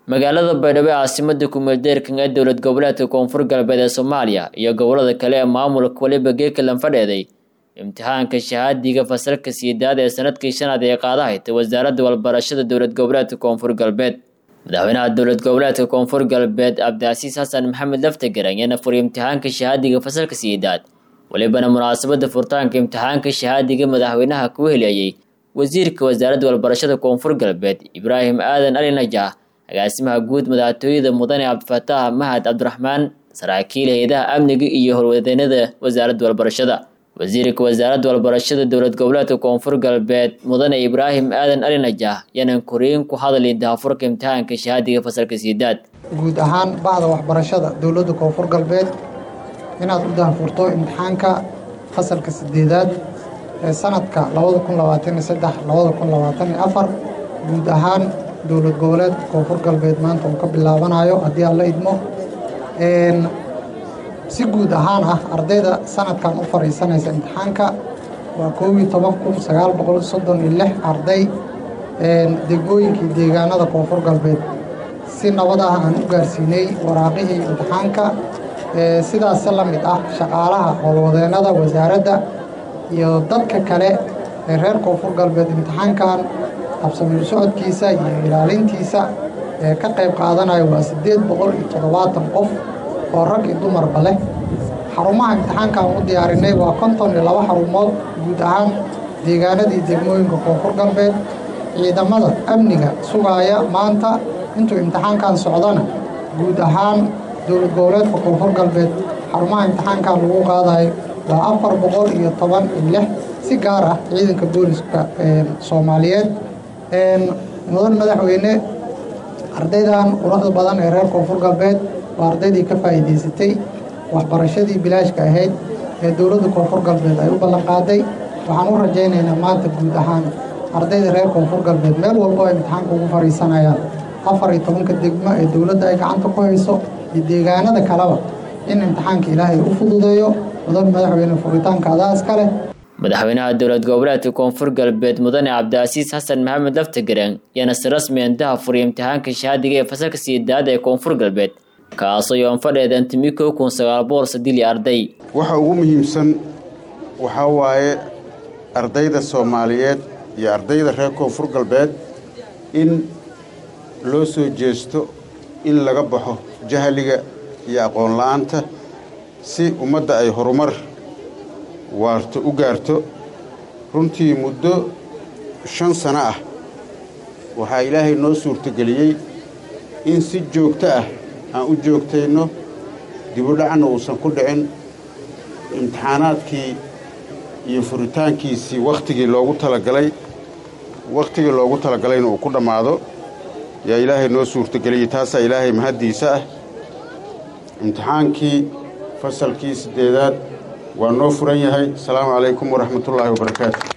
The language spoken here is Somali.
magaalada baydhabo ee caasimada kumeeldeerkan ee dowlad goboleedka koonfur galbeed ee soomaaliya iyo gobolada kale ee maamulka waliba geekalan fadheeday imtixaanka shahaadiga fasalka siidaad ee sanadkii shanaad ee qaadahayta wasaaradda walbarashada dowlad goboleedka koonfur galbeed madaxweynaha dowlad goboleedka koonfur galbeed cabdicasiis xasan maxamed laftagar ayaana furay imtixaanka shahaadiga fasalka siidaad walibana munaasabada furitaanka imtixaanka shahaadiga madaxweynaha kuu heleeyey wasiirka wasaaradda walbarashada koonfur galbeed ibraahim aadan ali najax agaasimaha guud madaxtooyada mudane cabdifataax mahad cabdiraxmaan saraakiil hay-adaha amniga iyo horwadeenada wasaaradda walbarashada wasiirka wasaaradda walbarashada dowlad goboleedka koonfur galbeed mudane ibraahim aadan ali najax yaanan koriin ku hadli daafurka imtixaanka shahaadiga fasalka siidaad guud ahaan bahda waxbarashada dowladda koonfur galbeed inaad u daafurto imtixaanka fasalka sideedaad ee sanadka guud ahaan dowlad goboleedka koonfur galbeed maanta uu ka bilaabanayo haddii aan la idmo si guud ahaan ah ardayda sanadkan u fariisanaysa imtixaanka waa koobiyo toban kun sagaal boqol soddon iyo lix arday degmooyinkii deegaanada koonfur galbeed si nabad ah aan u gaarsiinay waraaqihii imtixaanka sidaas la mid ah shaqaalaha howlwadeennada wasaaradda iyo dadka kale ee reer koonfur galbeed imtixaankan habsamiir socodkiisa iyo ilaalintiisa ee ka qayb qaadanaya waa siddeed boqol iyo toddobaatan qof oo rag iyo dumarba leh xarumaha imtixaankan u diyaarinay waa konton iyo laba xarumood guud ahaan deegaanadii degmooyinka koonfur galbeed ciidamada amniga sugaaya maanta intuu imtixaankan socdana guud ahaan dowlad goboleedka koonfur galbeed xarumaha imtixaankan lagu qaadayo waa afar boqol iyo toban iyo lix si gaar ah ciidanka booliska soomaaliyeed mudan madaxweyne ardaydan quruxda badan ee reer koonfur galbeed waa ardaydii ka faa'iidaysatay waxbarashadii bilaashka ahayd ee dowladda koonfur galbeed ay u ballanqaaday waxaan u rajaynaynaa maanta guud ahaan ardayda reer koonfur galbeed meel walbo ay imtixaanka ugu fadhiisanayaan afar iyo tobanka degmo ee dowladda ay gacanta ku hayso iyo deegaanada kaleba in imtixaanka ilaahay u fududeeyo mudan madaxweyne furitaanka adaa iska leh madaxweynaha dowlad goboleedka koonfur galbeed mudane cabdicasiis xasan maxamed laftagareen yaana si rasmi intaha furay imtixaanka shahaadiga ee fasalka siidaad ee koonfur galbeed kaasoo yoon fadheedan timi kow kun sagaal boqol sadili arday waxa ugu muhiimsan waxaa waaye ardayda soomaaliyeed iyo ardayda reer koonfur galbeed in loo soo jeesto in laga baxo jahliga iyo aqoon la-aanta si ummadda ay horumar waarto u gaarto runtii muddo shan sano ah waxaa ilaahay noo suurtogeliyey in si joogto ah aan u joogtayno dibudhacanna uusan ku dhicin imtixaanaadkii iyo furitaankiisii wakhtigii loogu talagalay wakhtigii loogu talagalayna uu ku dhammaado yaa ilaahay noo suurtogeliyey taasaa ilaahay mahaddiisa ah imtixaankii fasalkii siddeedaad waa noo furan yahay asalaamu calaykum waraxmatullaahi wabarakaatu